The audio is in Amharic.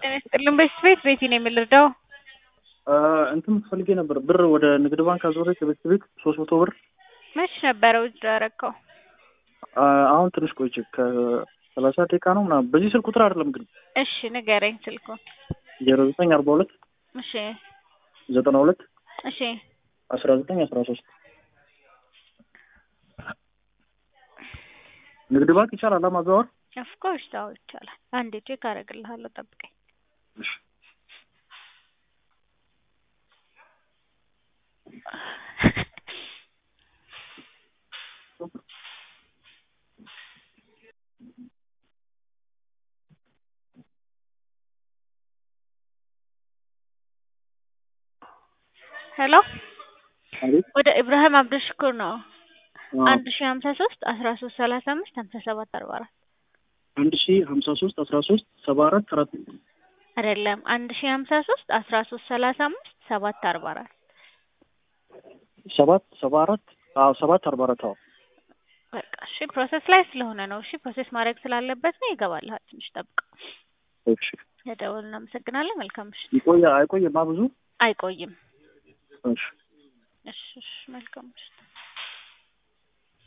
ጤና ይስጥልን። በሽት ቤት ቤቲ ነው የምልርዳው። እንትን ፈልጌ ነበር ብር ወደ ንግድ ባንክ አዞሬ ከቤት ቤት ሶስት መቶ ብር መች ነበረ ውጭ ያረከው? አሁን ትንሽ ቆይቼ ከሰላሳ ደቂቃ ነው ምናምን። በዚህ ስልክ ቁጥር አይደለም ግን እሺ ንገረኝ ስልኩን። ዜሮ ዘጠኝ አርባ ሁለት እሺ ዘጠና ሁለት እሺ አስራ ዘጠኝ አስራ ሶስት ንግድ ባንክ ይቻላል ማዘዋወር? ኦፍኮርስ ታው ይቻላል። አንዴ ቼክ አደርግልሃለሁ፣ ጠብቀኝ። እሺ ሄሎ አቤት ወደ ኢብራሂም አብዱሽኩር ነው። አዎ። አንድ ሺ ሀምሳ ሶስት አስራ ሶስት ሰላሳ አምስት ሀምሳ ሰባት አርባ አራት አንድ ሺ ሀምሳ ሶስት አስራ ሶስት ሰባ አራት አራት አይደለም አንድ ሺ ሀምሳ ሶስት አስራ ሶስት ሰላሳ አምስት ሰባት አርባ አራት ሰባት ሰባ አራት አዎ ሰባት አርባ አራት አዎ በቃ እሺ ፕሮሰስ ላይ ስለሆነ ነው። እሺ ፕሮሰስ ማድረግ ስላለበት ነው። ይገባልሃል። ትንሽ ጠብቀው። እሺ ለደወል እናመሰግናለን። መልካም ምሽት። ይቆያ አይቆይማ ብዙ አይቆይም። እሺ እሺ እሺ መልካም ምሽት።